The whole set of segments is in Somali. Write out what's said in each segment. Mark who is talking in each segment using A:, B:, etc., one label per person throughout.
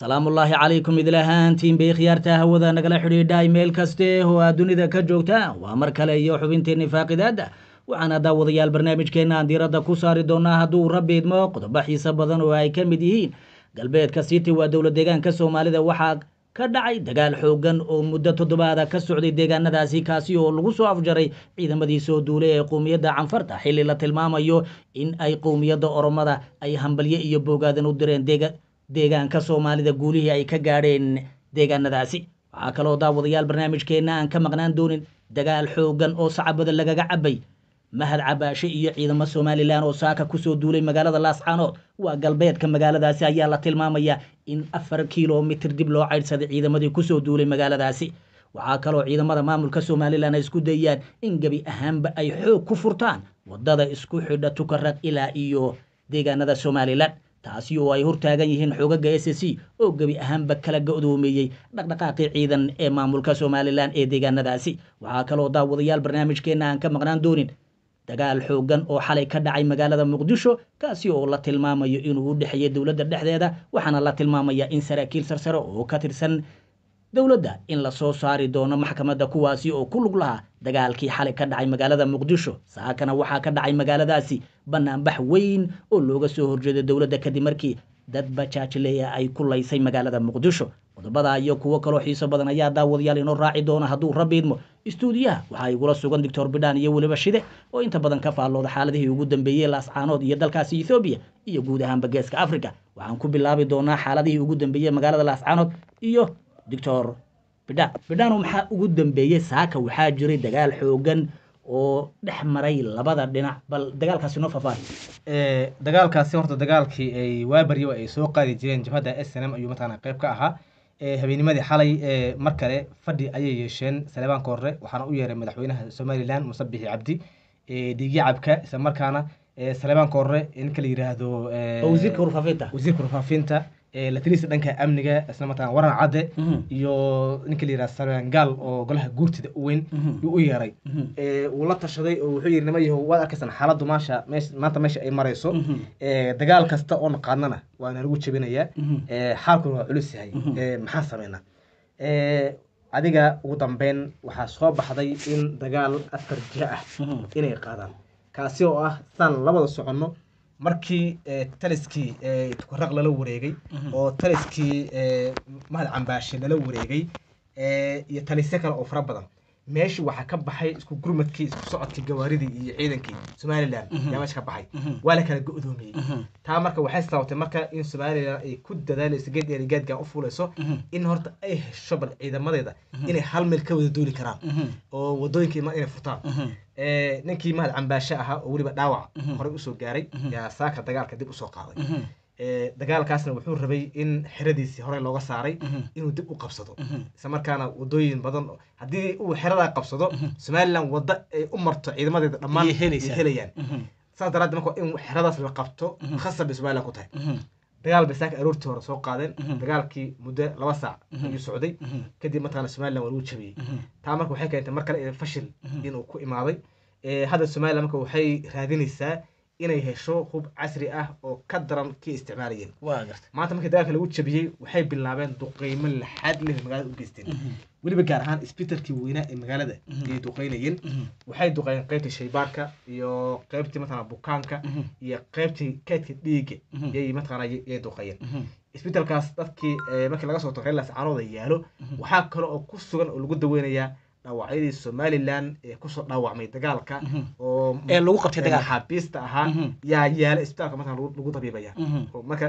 A: salaamullaahi calaykum idil ahaantiin bay khiyaarta hawada nagala xidhiidhay meel kaste oo aad dunida ka joogtaan waa mar kale iyo xubinteenni faaqidaadda waxaana daawadayaal barnaamijkeenna aan diiradda ku saari doonaa hadduu rabbi idmo qodobo xiise badan oo ay ka mid yihiin galbeedka city waa dowla deegaanka soomaalida waxaa ka dhacay dagaal xoogan oo muddo toddobaada ka socday deegaanadaasi kaasi oo lagu soo afjaray ciidamadii soo duulay ee qowmiyadda canfarta xilli la tilmaamayo in ay qowmiyadda oromada ay hambalye iyo boogaadan u direen deegaanka soomaalida guulihii ay ka gaadheen deegaanadaasi waxaa kaloo daawadayaal barnaamijkeenna aan ka maqnaan doonin dagaal xoogan oo sacabada lagaga cabay mahad cabaashe iyo ciidamo somalilan oo saaka kusoo duulay magaalada laascaanood waa galbeedka magaaladaasi ayaa la tilmaamaya in afar kilomitir dib loo caydhsaday ciidamadii kusoo duulay magaaladaasi waxaa kaloo ciidamada maamulka somalilan ay isku dayaan in gebi ahaanba ay xoog ku furtaan wadada isku xidha tukaraq ilaa iyo deegaanada somalilan taasi oo ay hortaagan yihiin xoogaga s c oo gebi ahaanba kala go-doomeeyey dhaqdhaqaaqii ciidan ee maamulka somalilan ee deegaanadaasi waxaa kaloo daawadayaal barnaamijkeenna aan ka maqnaan doonin dagaal xoogan oo xalay ka dhacay magaalada muqdisho kaasi oo la tilmaamayo inuu u dhexeeyay dowladda dhexdeeda waxaana la tilmaamaya in saraakiil sarsare oo ka tirsan dowladda in lasoo saari doono maxkamadda kuwaasi oo ku lug lahaa dagaalkii xalay ka dhacay magaalada muqdisho saakana waxaa ka dhacay magaaladaasi banaanbax weyn oo looga soo horjeeday dowladda kadib markii dad bajaajleya ay ku laysay magaalada muqdisho qodobada iyo kuwo kaloo xiiso badan ayaa daawadayaal inoo raaci doona hadduu rabbi idmo istuudiyaha waxaa igula sugan doctor bidhaan iyo weliba shide oo inta badan ka faallooda xaaladihii ugu dambeeyey laascaanood iyo dalkaasi ethoobiya iyo guud ahaanba geeska africa waxaan ku bilaabi doonaa xaaladihii ugu dambeeyey magaalada laascaanood iyo doctor bidhaan bidhaano maxaa ugu dambeeyey saaka waxaa jiray dagaal xoogan oo dhex maray labada dhinac bal dagaalkaasi noo faahfaahi
B: dagaalkaasi horta dagaalkii ay waabaryo ay soo qaadi jireen jabhadda s n m ayuu mataqaana qayb ka ahaa habeenimadii xalay mar kale fadhi ayay yeesheen saleebaanka hore waxaana u yeeray madaxweynaha somalilan muse bixi cabdi dhiigyacabka isla markaana saleebaanka hore ninka la yiraahdo
A: wasiirka warfaafinta
B: wasiirka warfaafinta latalisa dhanka amniga isla markaana waran cadde iyo ninka la yihahdo sargaal oo golaha guurtida u weyn yuu u yeeray wuu la tashaday oo wuxuu yidhi nima yahow waad arkaysan xaaladdu maasha maanta meesha ay marayso dagaal kasta oo naqaanana waana lagu jebinayaa xaalkuna waa culus yahay maxaan sameynaa adiga ugu dambeyn waxaa soo baxday in dagaal afar jiha ah inay qaadaan kaasi oo ah saan labada soconno markii taliskii tukaraq lala wareegay oo taliskii mahad cambaashe lala wareegay iyo talisyo kale oo fara badan meesha waxaa ka baxay isku gurmadkii isku socodkii gawaaridii iyo ciidankii somalilan yaa meesha ka baxay waa la kala go-doomiyey taa marka waxay sababtay marka in somalilan ay ku dadaalayso geed eeri geedgan u fuulayso in horta ay hesho bal ciidamadeeda inay hal meel ka wada duuli karaan oo wadooyinka iman inay furtaan ninkii mahad cambaashe ahaa oo weliba dhaawac horey usoo gaaray yaa saaka dagaalka dib usoo qaaday dagaalkaasna wuxuu rabay in xeradiisii horey looga saaray inuu dib u qabsado isla markaana wadooyin badan haddii uu xeradaa qabsado somalilan wadda ay u marto ciidamadeeda dhammaan helayaan saas daraaddeed marka in xeradaas la qabto khasab bay somalilan ku tahay dagaal bay saaka aroortii hore soo qaadeen dagaalkii muddo laba saac ayuu socday kadib mataqaana somalilan waa lagu jabiyey taa marka waxay keentay mar kale fashil inuu ku imaaday hadda somalilan marka waxay raadinaysaa inay hesho hub casri ah oo ka daran kii isticmaalayeen maanta markii dagaalka lagu jabiyey waxay bilaabeen duqeymo laxaad leh magaalada u geysteen weliba gaar ahaan isbitaalkii weynaa ee magaalada ayay duqeynayeen waxay duqeeyeen qaybtii shaybaarka iyo qaybtii mataqana bukaanka iyo qaybtii keydka dhiigga yay mataqana yay duqeeyeen isbitaalkaas dadkii markii laga soo tago reer laascaanooda yaalo waxaa kale oo ku sugan oo lagu daweynayaa dhaawacyadii somalilan ee kusoo dhaawacmay dagaalka oo
A: ee lagu qabtay dagaal
B: maxaabiista ahaa yaa yaala isbitaalka markaa lagu dabiibaya marka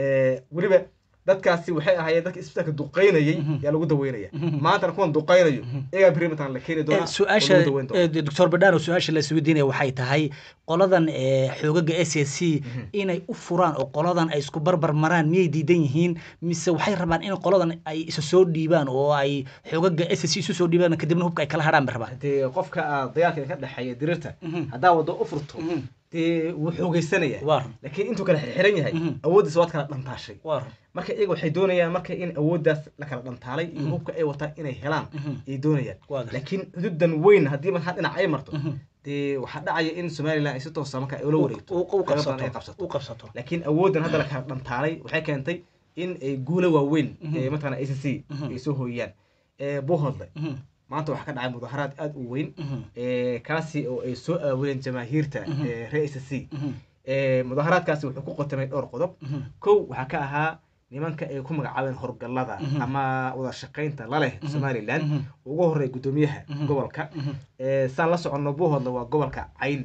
B: weliba dadkaasi waxay ahaayeen dadka isbitaalka duqeynayay yaa lagu daweynaya maantana kuwan duqeynayo iyagaa beri mataan la keeni doona
A: su-aasha doctor badhano su-aasha la isweydiinaya waxay tahay qoladan xoogaga s s c inay u furaan oo qoladan ay isku barbar maraan miyay diidan yihiin mise waxay rabaan in qoladan ay isa soo dhiibaan oo ay xoogaga s s c isu soo dhiibaan kadibna hubka ay kala hadhaan bay rabaan
B: dee qofka dagaalka ka dhexeeya dirirta haddaa waddo u furto dee wuu xoogeysanaya laakiin intuu kala xiran yahay awooddiisa waad kala dhantaashay marka iyaga waxay doonayaan marka in awooddaas la kala dhantaalay iyo hubka ay wataan inay helaan ayay doonayaan laakiin xuduudan weyn haddii markaa dhinac ay marto dee waxaa dhacaya in somalilan ay si toosa marka ula wareegto
A: u
B: qaybo badan ay
A: qabsato u qabsato
B: laakiin awooddan hadda la kala dhantaalay waxay keentay in ay guulo waaweyn
A: Mhm.
B: ee mataqaana a c c
A: Mhm.
B: ay soo hooyaan ee buuhoodle
A: Mhm.
B: maanta waxaa ka dhacay mudaharaad aad u weyn
A: Mhm.
B: ee kaasi oo ay soo aawileen jamaahiirta
A: Mhm.
B: ee reer a c c
A: Mhm.
B: ee mudaharaadkaasi wuxuu ku qotamay dhowr qodob
A: Mhm.
B: kow waxaa ka ahaa nimanka ay ku magacaabeen horgallada
A: Mhm.
B: ama wada shaqaynta la leh
A: Mhm.
B: somaliland
A: Mhm.
B: ugu horreeya guddoomiyaha
A: Mhm.
B: gobolka
A: Mhm.
B: ee saan la soconno buuhoodle waa gobolka cayn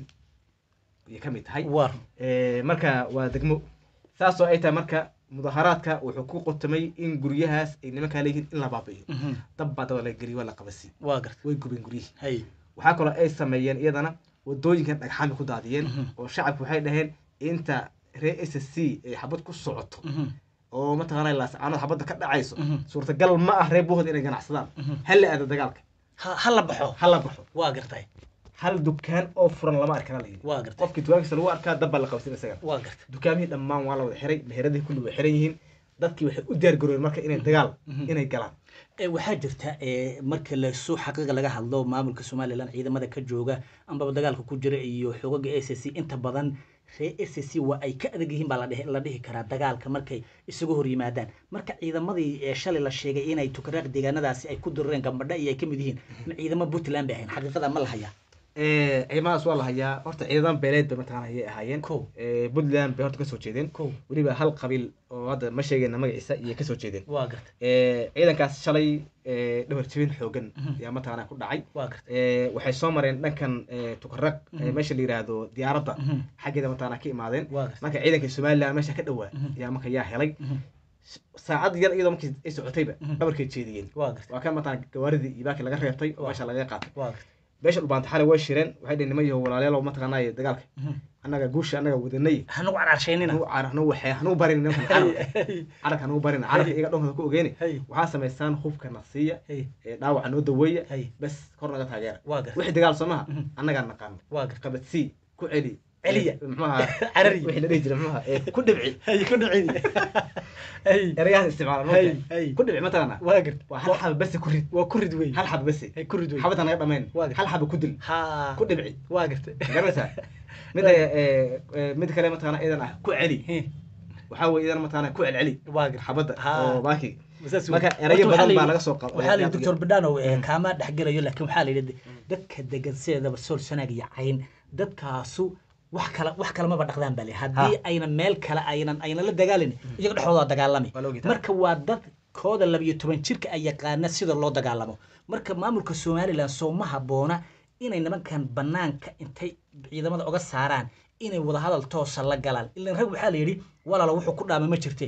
B: ayay ka mid tahay
A: war
B: Ee, marka waa degmo saasoo ay tahay marka mudaharaadka wuxuu ku qotamay in guryahaas ay nimankaa leeyihiin in la baabi'iyo
A: Mhm.
B: dab baa daba la geliyo waa la qabasi
A: waa garta
B: way gubeen guryihii
A: hay
B: waxaa kaloo ay sameeyeen iyadana wadooyinkan dhagxaan bay ku daadiyeen
A: Mhm.
B: oo shacabku waxay dhaheen inta reer s c ay xabad ku socoto
A: Mhm.
B: oo mataqaanaa laascaanood xabadda ka dhacayso
A: Mhm.
B: suurtagal ma ah reer buuhood inay ganacsadaan
A: Mhm.
B: ha la aado dagaalka
A: ha ha la baxo
B: ha la baxo
A: waa gartay
B: hal dukaan oo furan lama arkana la yidhi
A: waa gartay
B: qofkii dukaankiisa lagu arkaa dab baa la qabsin isaga
A: waa gartay
B: dukaamihii dhammaan waa la wada xiray meheradii kulli way xiran yihiin dadkii waxay u diyaar garoobeen marka inay dagaal
A: Mhm.
B: inay galaan
A: Ee, waxaa jirta ee, marka lasoo xaqiiqa laga hadlo maamulka somalilan ciidamada ka jooga ambaba dagaalka ku jira iyo xogaga a c c inta badan reer a c c waa ay ka adag yihiin baa la dhihi- la dhihi karaa dagaalka markay isugu hor yimaadaan marka ciidamadii ee shalay la sheegay inay tukaraaq deegaanadaasi ay ku dirureen gambadha iyo ay ka mid yihiin ma ciidamo puntland bay ahayn xaqiiqada ma la hayaa
B: Ee, ciidamadaas waa la hayaa horta ciidadan beeleed bay mataqaana ayay ahaayeen
A: Kow.
B: Ee, puntland bay horta kasoo jeedeen
A: kow
B: weliba hal qabiil oo hadda ma sheegayna magaciisa iyay kasoo jeedeen
A: waa garta
B: Ee, ciidankaas shalay ee, dhabar jebin xoogan
A: Mhm.
B: ayaa mataqaana ku dhacay
A: waa garta
B: Ee, waxay soo mareen dhankan ee, tukaraq ee,
A: Mhm.
B: meesha la yiraahdo diyaaradda
A: Mhm.
B: xaggeeda mataqaana ka imaadeen
A: waa garta
B: marka ciidanka somaliland meesha ka dhowaa
A: Mhm.
B: ayaa marka yaa helay
A: Mhm.
B: saacad yar iyadoo markii ay socotayba
A: Mhm.
B: dhabarkay jeediyeen
A: waa garta
B: waa kan mataqaana gawaaridii iyo baakii laga reebtay oo
A: Waa.
B: meesha laga qaatay
A: waa garta
B: beesha dhulbaanta xalay way shireen waxay dhaheen niman yahow walaalayaal oo mataqaanaaye dagaalka
A: Mhm.
B: annaga guusha annaga wadanay
A: hanugu caraarshaynina
B: hanugu car hanugu waxee hanugu barin nimankan carabka carabka hanugu barin carabka iyaga dhonkooda ku ogeeni
A: hay
B: waxaa samaysaan hubka nasiya
A: hay
B: ee dhaawaca noo daweeya
A: hay
B: bas kor naga taageera
A: waa garta
B: wixii dagaal soo maha
A: Mhm.
B: annagaa naqaano
A: waa garta
B: qabadsii ku celi
A: Celiya.
B: Ee, muxuu ahaa
A: Carari.
B: wixii la dhihi jiray muxuu ahaa ee, ku dhibci
A: hay ku dhicin hay
B: erayahan isticmaala
A: hay
B: marka
A: hay
B: ku dhibci mataqaana
A: waa garta
B: waa hal xaba bese ku rid
A: waa ku rid wey
B: hal xaba bese
A: hay ku rid wey
B: xabada naga dhamayn
A: Waa gartay.
B: hal xaba ku dil
A: ha
B: ku dhibci
A: waa garta
B: garanaysaa mida ee, ee, mid kale mataqaana idan ah ku celi
A: He,
B: waxaa weye idan mataqaana ku celceli
A: waa garta
B: xabadda
A: Ha.
B: oo baaki
A: Saas wey.
B: marka erayo
A: Horta waxaa
B: badan
A: la
B: baa
A: yidhi-
B: laga soo qaaday
A: waxaa la yidhi doctor badano kaama dhexgelayo laakiin waxaa la yidhi dadka degan sideedaba sool sanaag iyo cayn dadkaasu wax kala wax kalamaba dhaqdaan baa le haddii ayna meel kale aynan aynan la dagaalin iyaga dhexdooda waa dagaalami
B: Waa la ogyahay.
A: marka waa dad kooda labiyo toban jirka ay yaqaana sida loo dagaalamo marka maamulka somalilan soo ma habboona inay nimankan banaanka intay ciidamada oga saaraan inay wadahadal toosa la galaan ilan rag waxaa la yidhi walaalo wuxuu ku dhaama ma jirte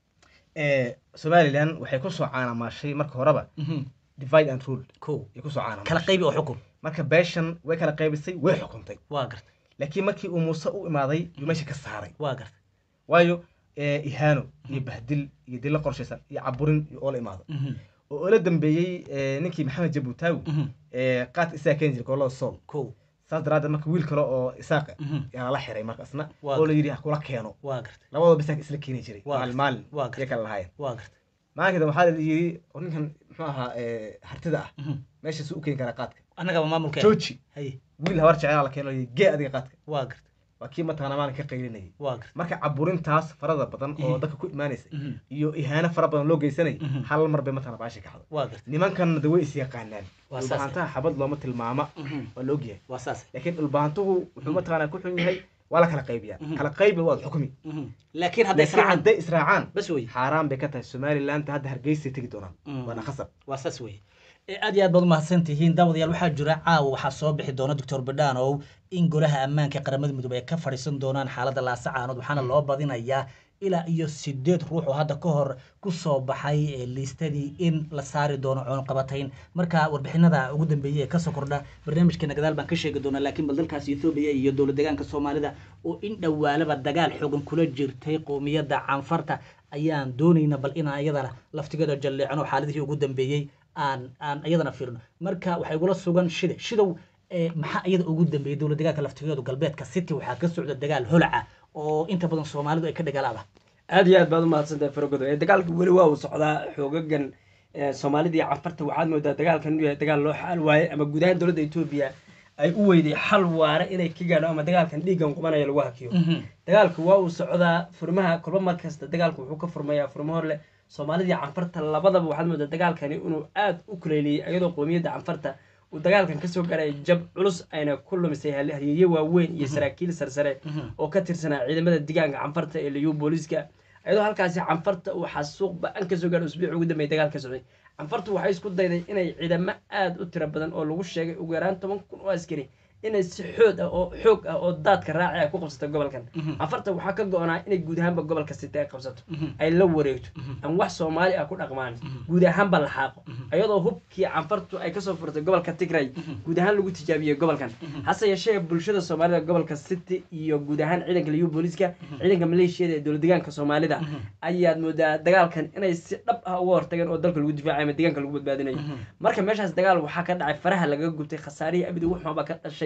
B: Ee, somaliland waxay kusoo caanamaashay marka horeba divide and rule
A: ko
B: ay kusoo
A: kala
B: caanamaashay
A: qaybi oo xukun
B: marka beeshan way kala qaybisay way xukuntay
A: waa garta
B: laakiin markii uu muuse u imaaday yuu meesha ka saaray
A: waa garta
B: waayo ee, ihaano iyo bahdil iyo dilo qorshaysan iyo caburin iyo oo la imaado
A: Mhm.
B: oo oo la dambeeyey ee, ninkii maxamed jabuutaawi
A: Mhm.
B: ee, qaad isaa keeni jiray gobolada sool
A: ko
B: saas daraaddeed marka wiil kale oo isaaqa
A: Mhm.
B: yaa lala xiray markaasna
A: Waa
B: oo la yidhi ha kula keeno
A: waa garta
B: labadoo bisaaka isla keeni jiray
A: Waa
B: maalin maalin
A: waa gartay.
B: iyo kale lahaayeen
A: waa garta
B: maalinka waxaa la yidhi oo ninkan muxuu ahaa ee, hartida ah
A: Mhm.
B: meesha su u keeni karaa qaadka
A: annagaba maamulka
B: jooji
A: hay
B: wiil habar jecel la keeno la yidhi, gee adiga qaadka
A: waa garta
B: waa kii mataqaana maalin ka qaylinayay
A: waa garta
B: marka caburintaas farada badan oo
A: Mhm.
B: dadka ku imaanaysa
A: Mhm.
B: iyo ihaano fara badan loo geysanay
A: Mhm.
B: hal mar bay mataqaana baashi kacday
A: waa garta
B: nimankanna de way is yaqaanaan
A: Waa saas.
B: dhulbahantaha xabad looma tilmaama
A: Mhm.
B: waa la ogyahay
A: waa saas
B: laakiin dhulbahantuhu wuxuu mataqaana ku xun yahay waa la kala qaybiyaa
A: Mhm.
B: kala qaybi waad xukumi
A: Mhm. laakiin hadday
B: laakiin
A: israacaan
B: hadday israacaan
A: bas wey
B: xaaraan bay ka tahay somaliland hadda hargeysay tegi doonaan
A: Mhm.
B: waana khasab
A: waa saas weye ee aad iyo aad baad umahadsan tihiin daawadayaal waxaa jira caawa waxaa soo bixi doona doctor badhanow in golaha ammaanka ee qaramada midoobey ay ka fadhiisan doonaan xaaladda laasacaanood waxaana loo badinayaa ilaa iyo sideed ruux oo hadda ka hor ku soo baxay ee liistadii in la saari doono cunqabatayn marka warbixinada ugu dambeeyey ee kasoo kordha barnaamijkeena gadaal baan ka sheegi doonaa laakiin bal dalkaas ethoobiya iyo dowlad deegaanka soomaalida oo in dhowaalaba dagaal xoogan kula jirtay qowmiyadda canfarta ayaan doonayna bal inaan iyadana laftigeeda jalleecno xaaladihii ugu dambeeyey aan aan iyadana fiirno marka waxay igula sugan shide shidow ee maxaa iyada ugu dambeeyey dowlad deegaanka laftigeedu galbeedka city waxaa ka socda dagaal holaca oo inta badan soomaalidu ay ka dagaalaaba
C: aad iyo aad baad umahadsantahay faragodo ee dagaalka weli waa uu socdaa xoogagan ee soomaalida iyo cafarta waxaad moodaa dagaalkan inuu yahay dagaal loo xaal waaye ama guud ahaan dowladda etoobiya ay u weyday xal waara inay ka gaadho ama dagaalkan dhiiggan qubanaya lagu hakiyo dagaalku waa uu socdaa furmaha kolba mar kasta dagaalku wuxuu ka furmayaa furmo hor leh soomaalidii canfarta labadaba waxaad moodaa dagaalkani inuu aad u kuleyliyey iyadoo qowmiyadda canfarta uu dagaalkan kasoo garay jab culus ayna ku lumisay halyeeye waaweyn iyo saraakiil sarsare oo ka tirsanaa ciidamada digaanka canfarta ee liyu booliiska iyadoo halkaasi canfarta uu xasuuq ba-an kasoo gaadhay usbuuc ugu dambeeyay dagaal ka socday canfartu waxay isku dayday inay ciidamo aada u tiro badan oo lagu sheegay ugu yaraan toban kun oo askari inay si xoog ah oo xoog ah oo daadka raaci ah ku qabsato gobolkan canfarta waxaa ka go-naa inay guud ahaanba gobolka sita ay qabsato ay la wareegto ama wax soomaali ah ku dhaqmaan guud ahaanba la xaaqo iyadoo hubkii canfartu ay kasoo furtay gobolka tigray guud ahaan lagu tijaabiyey gobolkan hase yeeshee bulshada soomaalida gobolka city iyo guud ahaan ciidanka liyu booliiska ciidanka maleeshiyada ee dowladegaanka soomaalida ayaad moodaa dagaalkan inay si dhab ah uga hortageen oo dalka lagu difaacayo ama deegaanka lagu badbaadinayo marka meeshaas dagaal waxaa ka dhacay faraha lagaga gubtay khasaarihii abidi wuxuaba ka dhashay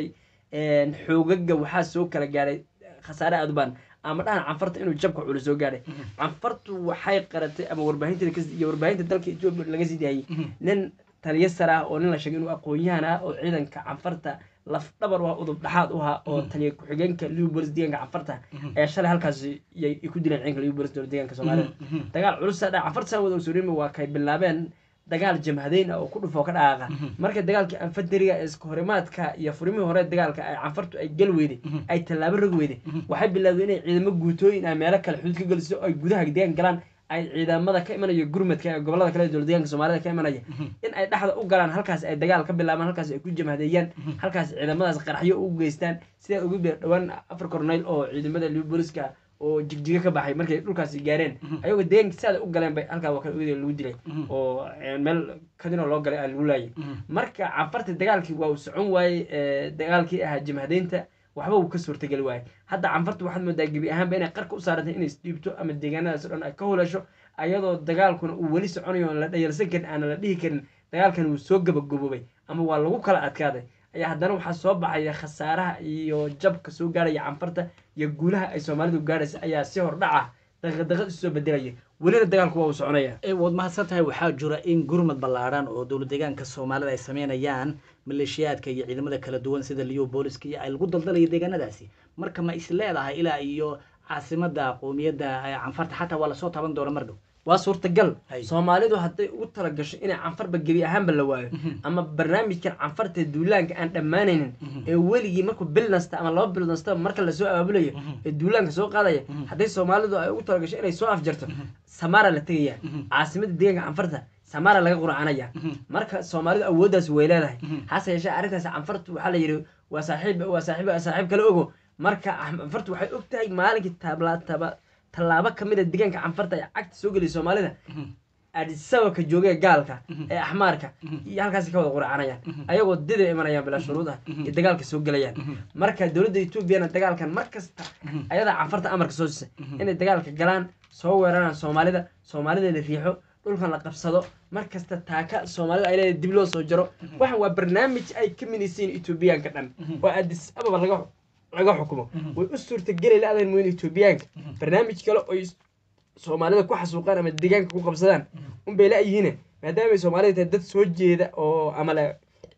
C: xoogaga waxaa soo kala gaadhay khasaare aad u baan ama dhahan canfarta inuu jabka culus soo gaadhay canfartu waxay qaratay ama warbaahinta iyo warbaahinta dalka etoobiya laga sii daayay nin taliyo sar ah oo nin la sheegay inuu aqoon-yahan ah oo ciidanka canfarta laf dhabar u ah udub dhaxaad u ahaa oo taliya ku-xigeenka liu bolis deegaanka canfarta ayaa shalay halkaasi yay ku dileen ciidanka liu bolis dowlad deegaanka soomaalida dagaal culusa dha canfarta saa wada ogsoonima waa kay bilaabeen dagaal jamhadeyn ah oo ku dhufoo ka dhaqaaqa marka dagaalkii anfaderiga ee iska horimaadka iyo furimihii hore dagaalka ay canfartu ay gal weyday ay tallaabo rog weyday waxay bilaabday inay ciidamo guutooyin ah meelo kale xuduud ka geliso ay gudaha deegaan galaan ay ciidamada ka imanaya gurmadka ee gobolada kale ee dowlad deegaanka soomaalida ka imanaya in ay dhexda u galaan halkaas ay dagaal ka bilaabaan halkaas ay ku jamhadeeyaan halkaas ciidamadaas qaraxyo u geystaan sidaa ugu beer dhowaan afar corneyl oo ciidamada liu booliska oo jigjiga ka baxay markay dhulkaasi gaareen ayagoo deegaanka saada u galeen bay halkaa waa kan lagu dilay oo meel kadino loo galay aa lagu laayay marka canfarta dagaalkii waa uu socon waayey dagaalkii ahaa jamhadeynta waxba uu ka suurtageli waayay hadda canfarta waxaad moodaa gebi ahaanba inay qarka u saarantay inay isdhiibto ama deegaanadaas o dhan ay ka hulasho ayadoo dagaalkuna uu weli soconayo oon la dhayalsan karin aana la dhihi karin dagaalkan wuu soo gabagaboobay ama waa lagu kala adkaaday ayaa haddana waxaa soo baxaya khasaaraha iyo jabka soo gaarhaya canfarta iyo guulaha ay soomaalidu gaadhaysa ayaa si hordhaca daqadaqad isu soo bedelaya welina dagaalku waa uu soconaya
A: waad mahadsan tahay waxaa jira in gurmad ballaadhan oo dowlad deegaanka soomaalida ay sameynayaan maleeshiyaadka iyo ciidamada kala duwan sida liyo booliska iyo ay lagu daldalayo deegaanadaasi marka ma is leedahay ilaa iyo caasimada qowmiyadda canfarta xataa waa lasoo taban doona mar dhow
C: waa suurtagal soomaalidu hadday ugu talagasho inay canfarba gebi ahaanba la waayo ama barnaamijkan canfarta duulaanka aan dhammaanaynin ee weligii markuu bil nasta ama laba bil nasta marka lasoo abaabulayo ee duulaanka soo qaadaya hadday soomaalidu ay ugu talagasho inay soo afjarto samaara la tegaya caasimada deegaanka canfarta samaara laga qurcanaya marka soomaalidu awooddaas way leedahay hase yeeshee arrintaas canfartu waxaa la yidhi waa saaxiib waa saaxiib saaxiib kale ogo marka canfartu waxay og tahay maalinkii taablaataba tallaabo ka mid a deegaanka canfarta ee cagta soo geliya soomaalida adisababka joogee gaalka ee axmaarka iyo halkaasi ka wada qurcanayaan ayagoo dida imanayaan bilaa shuruud ah iyo dagaalka soo gelayaan marka dowladda etoobiyana dagaalkan mar kasta ayadaa canfarta amarka soo siisay inay dagaalka galaan soo weeraraan soomaalida soomaalida la riixo dhulkan la qabsado mar kasta taaka soomaalida ay leedahay dib loo soo jaro waxan waa barnaamij ay ka midaysiin etoobiyaanka dhan oo adis ababa laga laga xukumo way u suurtageli la-dan mooyin etoobiyaanka barnaamij kale oy soomaalida ku xasuuqaan ama deegaanka ku qabsadaan unbay la-yihiine maadaama ay soomaalida tahay dad soo jeeda oo ama le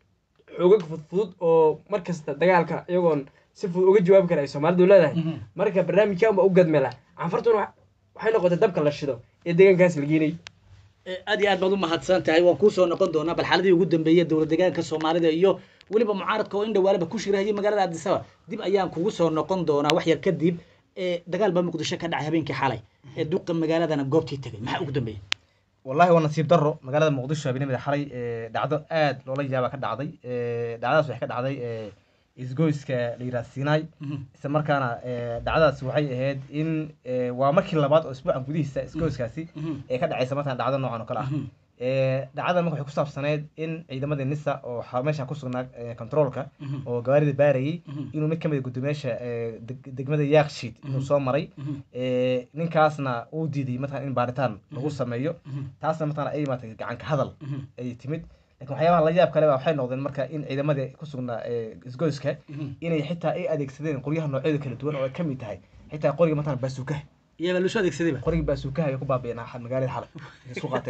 C: xoogag fudfudud oo mar kasta dagaalka iyagoon si fudud uga jawaabi kara ay soomaalidu leedahay marka barnaamijkan baa u gadmeela canfartuna waxay noqotay dabka la shido ee deegaankaas la geenay
A: aad iyo aad baad u mahadsan tahay waan kuusoo noqon doonaa bal xaaladii ugu dambeeyay dowlad deegaanka soomaalida iyo weliba mucaaradka oo in dhawaalaba ku shirahayay magaalada addisaba dib ayaan kugu soo noqon doonaa wax yar kadib dagaal baa muqdisho ka dhacay habeenkii xalay ee duqa magaaladana goobtii tegay maxaa ugu dambeeyay
B: wallahi waa nasiib daro magaalada muqdisho habeenimada xalay dhacdo aad loola yaaba ka dhacday dhacdadaas waxay ka dhacday isgoyska la yidhaha sinai isla markaana dhacdadaas waxay ahayd in waa markii labaad oo isbuucan gudihiisa isgoyskaasi ee ka dhacaysa markaan dhacdo noocan oo kale ah dhacdadan marka waxay ku saabsaneyd in ciidamadii nisa oo meesha ku sugnaa controolka oo gawaarida baarayay inuu mid kamid gudoomiyaasha degmada yakshiid inuu soo maray ninkaasna uu diiday mataqan in baaritaan lagu sameeyo taasna mataqan ay maarata gacanka hadal ay timid lakin waxyaabaha la yaab kale ba waxay noqdeen marka in ciidamadii ku sugnaa isgoyska inay xitaa ay adeegsadeen qoryaha noocyada kala duwan oo ay kamid tahay xitaa qoriga mataqan baasuukaha
A: iyaba lusoo adeegsadayba
B: qorigii baasuukaha ay ku baabi'een magaalada xalay isku qaateen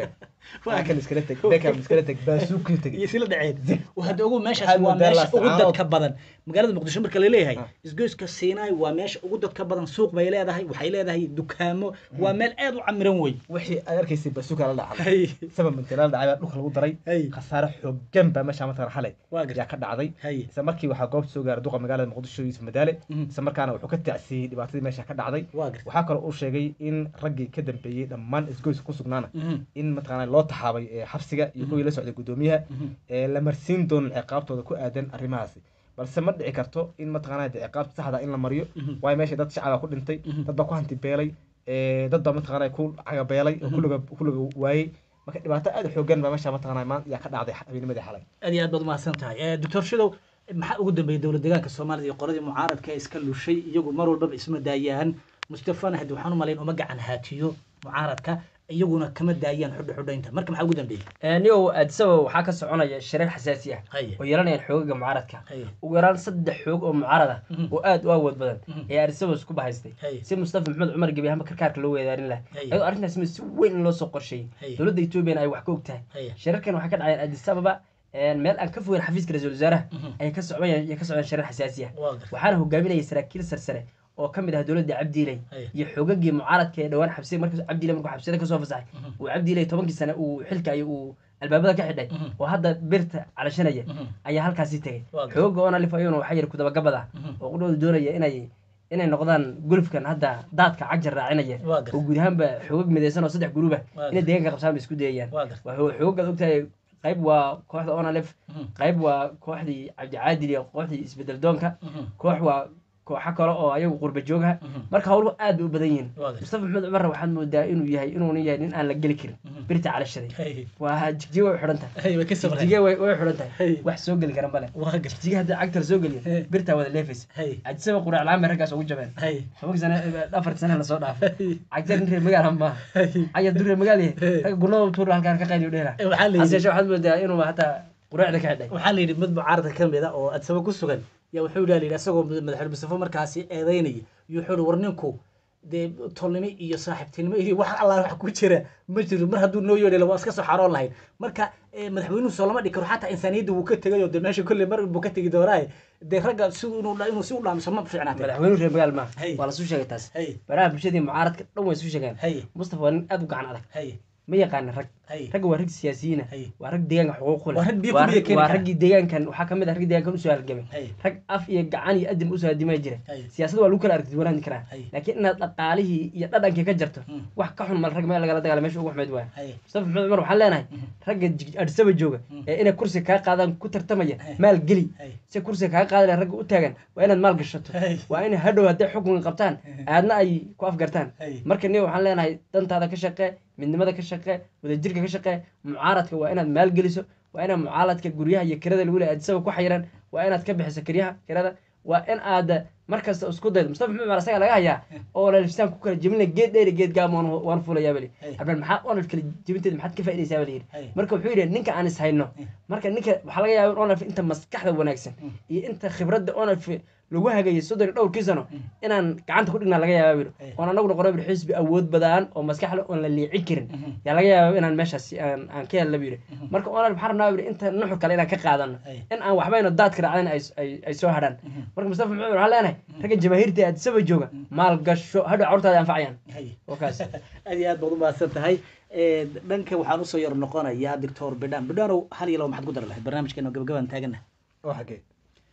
B: waa kan iskala teg beckham iskala teg baasuuki teg
A: iyo sila dhaceen hadda ogu meeshaas
B: Waxaad
A: waa
B: moodaa
A: meesha ugu
B: laascaanood.
A: dadka badan magaalada muqdisho marka laleeyahay
B: Ah.
A: isgoyska sinai waa meesha ugu dadka badan suuq bay leedahay waxay leedahay dukaamo waa meel aad u camiran wey
B: wixii aad arkaysay baasuuka la dhacay
A: hay
B: sabab mintilaal dhacay baa dhulka lagu daray
A: hay
B: khasaare xooggan baa meesha mataqan xalay
A: waa garta
B: yaa ka dhacday
A: hay
B: isla markii waxaa goobta soo gaaray duqa magaalada muqdisho yuusuf madaale
A: Mhm.
B: isla markaana wuxuu ka tacsiyey dhibaatadii meesha ka dhacday
A: waa garta
B: waxaa kaloo uu sheegay in raggii ka dambeeyey dhammaan isgoyska ku sugnaana
A: Mhm.
B: in mataqaana loo taxaabay ee xabsiga iyo kuwii la socday guddoomiyaha
A: Mhm.
B: ee la marsiin doonin ciqaabtooda ku aadan arrimahaasi balse ma dhici karto in mataqaana dee ciqaabta saxda in la mariyo
A: Mhm.
B: waayo meesha dad shacaba ku dhintay
A: Mhm.
B: dad baa ku hanti beelay ee, dad baa mataqaana ku cagabeelay oo kuliga kuliga waayey marka dhibaato aad u xoogan baa meesha mataqaana maan yaa ka dhacday habeennimadii xalay
A: aad iyo aad baad umahadsan tahay Eh, doctor shidow maxaa ugu dambeeyey dowlad deegaanka soomaalida iyo qoladii mucaaradka ee iska lushay iyagu mar walbaba isma daayaan mustafana haddi waxaan u malayn uma gacan haatiyo mucaaradka iyaguna kama daayaan xudha xudhaynta marka maxaa ugu dambeeyey
C: niyow addisaba waxaa ka soconaya shirar xasaasi ah
A: haye
C: oo yeelanayaan xoogaga mucaaradka
A: haye
C: ugu yaraan saddex xoog oo mucaarad ah
A: Mhm.
C: oo aad u awood badan
A: Mhm.
C: ayaa addisaba isku bahaystay
A: haye
C: si mustafa maxamed cumar gebi ahaanba karkaarka loo weedaarin laha
A: Hey.
C: iyadoo arrintaas mid si weyn in loo soo qorsheeyey
A: Hey.
C: dowladda etoobiyana ay wax ka og tahay
A: haye
C: shirarkan waxay ka dhacayaan addis ababa meel aan ka fogeyn xafiiska ra-iisul wasaaraha
A: Mhm.
C: ayay ka socdaan ka socdaan shirar xasaasi ah
A: waa garta
C: waxaana hogaaminaya saraakiil sarsare oo ka mid ah dowladda cabdiiley
A: Hey.
C: iyo xoogagii mucaaradka ee dhowaan xabsiya markuu cabdiiley markuu xabsiyada kasoo fasaxay
A: Mhm.
C: uu cabdiiley tobankii sane uu xilka iyo uu albaabada ka xidhay
A: Mhm.
C: oo hadda birta calashanaya
A: Mhm.
C: ayaa halkaasi tegay
A: Waa garta.
C: xooga oona lif ayuuna waxaa yiri kudabagabada
A: Mhm.
C: oo qudhooda doonaya inay inay noqdaan gulufkan hadda daadka cagjar raacinaya
A: Waa garta.
C: oo guud ahaanba xoogag midaysan oo saddex guruba
A: Waa
C: inay deegaanka qabsaan bay isku dayayaan
A: waa garta
C: waa xoogaad ogtahay qayb waa kooxda onalef
A: Mhm.
C: qayb waa kooxdii cabdicaadil iyo kooxdii isbedel doonka
A: Mhm.
C: koox waa kooxo kale oo ayagu qurba joogaha
A: Mhm.
C: marka howluhu aad bay u badan yihiin
A: Waa garta.
C: mustafa maxamed cumarna waxaad moodaa inuu yahay inuuna yahay nin aan la geli karin
A: Mhm.
C: birta calashaday
A: haye
C: waa jigjiga way xidhan tahay
A: haye way ka sabreen
C: jigjiga way way xidhan
A: Hey.
C: tahay wax soo geli kara male
A: waa garta
C: jigjiga hadda cagta la soo geliyo
A: Hey.
C: birtaa wada leefaysa
A: haye
C: cajisaba qurac la-aan bay raggaas ugu jabeen
A: haye
C: tobanka sane afarti sane lasoo dhaafay
A: Hey.
C: cagta nin reer magaala maaha
A: haye
C: caya dur reer magaal yahay
A: Hey.
C: ragga gurnada tuur halkaan ka qayliyo dheera
A: Eh, waxaa la
C: hase
A: yidhi
C: yeeshee waxaad moodaa inuu hataa quraacda ka xidhay
A: waxaa la yidhi mid mucaaradka ka mid a oo adsaba ku sugan yaa wuxuu yidhi yidhi isagoo madaxweyne mustafa markaasi eedeynaya iyo wuxuu yidhi war ninku dee tolnimo iyo saaxiibtinimo iyo wax allah wax ku jira ma jiro mar hadduu noo yeedhila waa iska soo xaroon lahayd marka eh, madaxweynuhu soo lama dhigi karo xataa insaaniyadda wuu ka tegay oo dee meesha kolley mar buu ka tegi doonaaye dee ragga si inuu inuu si u dhaamiso ma fiicnaatay
C: madaxweynuhu reer magaal maaha
A: Hey.
C: waa lasuu sheegay taas
A: hay
C: baraha bulshadii mucaaradka dhan way isu sheegeen
A: hay
C: mustafa waa nin aad u gacan adag
A: hay
C: ma yaqaanin rag
A: hay
C: ragga waa rag siyaasiyiina
A: Hey.
C: waa rag deegaanka xuquuq ku leh
A: Waa rag biyo
C: waa
A: ku biyo
C: rag-
A: keeni
C: waa
A: kara.
C: raggii deegaankan waxaa kamid ah raggii deegaankan usoo halgamay
A: hay
C: rag af iyo gacan iyo adin usoo hadimay jira
A: Hey.
C: siyaasadda waa lagu kala aragti wanaani karaa
A: Hey.
C: laakiin inaad dhaqaalihii iyo dhadhankii ka jarto
A: Hmm.
C: wax ka xun mal rag meel lagala dagaala meesha ugu xumeyd waaya
A: hay
C: mustafa maxamed cumar waxaan leenahay ragga jig- adisaba jooga
A: Hmm.
C: ee inay kursi kaa qaadaan ku tartamaya
A: Hey.
C: maal geli
A: hay
C: si kursiga kaa qaadi laha ragga u taagan waa inaad maal gashato
A: Hey.
C: waa inay hadhow hadday xukunka qabtaan aadna ay ku afgartaan
A: Hey.
C: marka niyo waxaan leenahay dantaada ka shaqee midnimada ka shaqee wadajirka ka shaqee mucaaradka waa inaad maal geliso waa inaad mucaaradka guryaha iyo kirada lagu leeyahay adisaba ku xayiran waa inaad ka bixiso kiryaha kirada waa in aad mar kasta isku daydo mustafa maxamed cumar asaga laga hayaa oo lalifsaan ku kala jebin leh geed dheeri geed gaam waan- waan fulayaa bali
A: Hey.
C: habeen maxaa onalf kala jebinteeda maxaad ka faaidaysaa bala yidhi
A: Hey.
C: marka wuxuu yidhi ninka aan is hayno marka ninka waxaa laga yaaba in onalf inta maskaxda wanaagsan iyo inta khibradda onalf lagu hagayay soddon iyo dhowrkii sano inaan gacanta ku dhignaa laga yaaba biro
A: Hey.
C: oon anagu noqono bir xisbi awood badan oo maskax leh oon la liicin karin yaa laga yaaba inaan meeshaas aan aan ka helna biro marka onalf waxaan rabnaa biro inta nuxur kale inaan ka qaadano
A: Hey.
C: in aan waxbayno daadka raacdan ay ay- ay soo hadhaan marka mustafa maxamed waxaan leenahay ragga jamaahiirta ee addisaba jooga maal gasho hadhow carruurtaada anfacayaan
A: hay
C: oo kaas
A: aad iyo aad baad umahadsan tahay Eh, dhanka waxaan usoo yar noqonayaa doctor bidhan bidhanow hal iyo laba maxaad ku dari lahayd barnaamijkeena gabagabaan taagana
B: oo xagee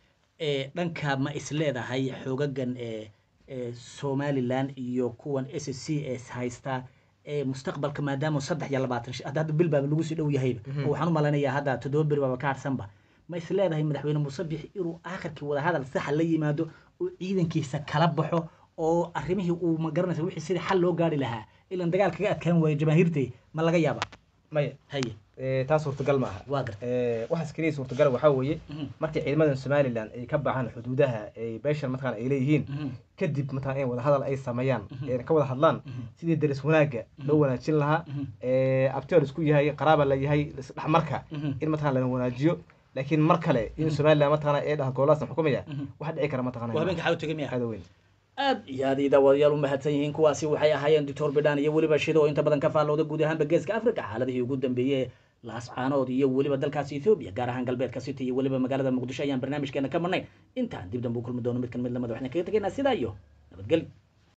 A: Eh, dhanka ma is leedahay xoogagan ee ee somaliland iyo kuwan s c ee haysta ee mustaqbalka maadaama saddex iyo labaatan shi- hadda hadda bil baaba lagu sii dhow yahayba oo waxaan u malaynayaa hadda toddoba beri baaba ka harsanba ma is leedahay madaxweyne muuse bixi inuu aakhirkii wadahadal saxa la yimaado oo ciidankiisa kala baxo oo arrimihii uu ma garanaysa wixii sidii xal loo gaari lahaa ilan dagaal kaga adkaan waayo jamaahiirtay ma laga yaaba
B: maya
A: haye
B: eh, taas suurtagal ma aha
A: waa garta
B: Eh, waxaas keliya suurtagal waxaa weeye
A: Mhm.
B: markii ciidamadan somalilan ay ka baxaan xuduudaha ay beeshan mataqaan ay leeyihiin
A: Mhm.
B: kadib mataqaan in wadahadal ay sameeyaan ee ka wada hadlaan sidii daris wanaagga loo wanaajin lahaa
A: Mhm.
B: ee abtiol isku yahay qaraaba la yahay isdhexmarka
A: Mhm.
B: in mataqaan lana wanaajiyo laakiin mar kale in somalilan mataqaan ee dhaha goolaasna xukumaya
A: Mhm.
B: waxa dhici kara mataqaan
A: waa habeenka xaw tegay miya
B: aada weyn
A: aad iyo aad ii daawadayaal u mahadsan yihiin kuwaasi waxay ahaayeen doctor bidhan iyo weliba shido oo inta badan ka faallooda guud ahaanba geeska africa xaaladihii ugu dambeeyey laascaanood iyo weliba dalkaasi ethoobia gaar ahaan galbeedka city iyo weliba magaalada muqdisho ayaan barnaamijkeena ka marnay intaan dib dambe u kulmi doono mid kan mid lamada waxaan kaga tegaynaa sidaa iyo nabadgelyo